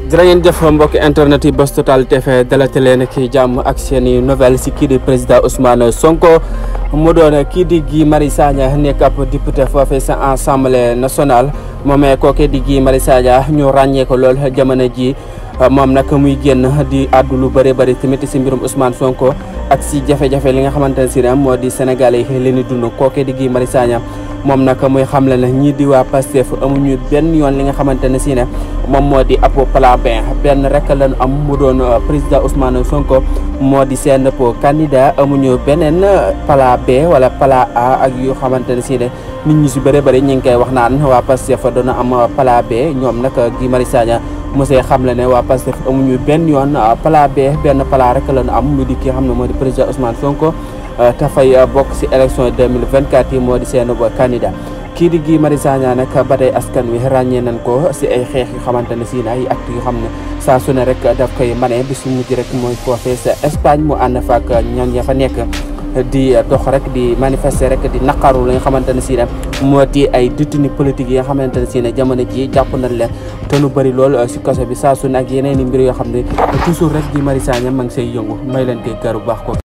jërë ngeen jëf mbokki internet yi Buzz Total TV dalate leen ki jàmm ak seen i nouvelle si kii di président Ousmane Sonko mu doon kii di Guy Marius Sagna nekk ab député foofee sa assemblée nationale moomee kooke di Guy Marius Sagna ñu ràññee ko lool jamono ji moom nag muy génn di àddu lu bëri bëri tamit si mbirum Ousmane Sonko ak si jafe-jafe li nga xamante ne si ne moo di Sénégalais yi leen di dund kooke di Guy Marius Sagna moom nag muy xamle ne ñii di waa Pastef amuñu benn yoon li nga xamante ne si ne moom moo di ab plan B benn rek lañu am mu doon président Ousmane Sonko moo di seen candidat amuñu beneen plan B wala plan A ak yu xamante ne si ne nit ñi si bëri bëri ñu ngi koy wax naan waa Pastef doon am plan B ñoom nag Guy Marius Sagna mosee xamle ne waa Pastef amuñu benn yoon plan B benn plan rek lañu am mu di ki xam ne moo di président Ousmane Sonko. te fay bokk si élection 2024 yi moo di seen candidat kii di Guy Marius Sagna nag ba tey askan wi ràññee nañ ko si ay xeex yu xamante ne si ay actes yu xam ne saa su ne rek daf koy mane bi su mujj rek mooy foofee sa Espagne mu ànd fa ak ñoom ya fa nekk di dox rek di manifester rek di naqaru li nga xamante ne si ne moo di ay détenus politiques yi nga xamante ne si ne jamono ji jàpp nañ leen te lu bëri lool si kaso bi saa su ne ak yeneen i mbir yoo xam ne toujours rek Guy Marius Sagna ma ngi say yëngu may leen koy kër bu baax ko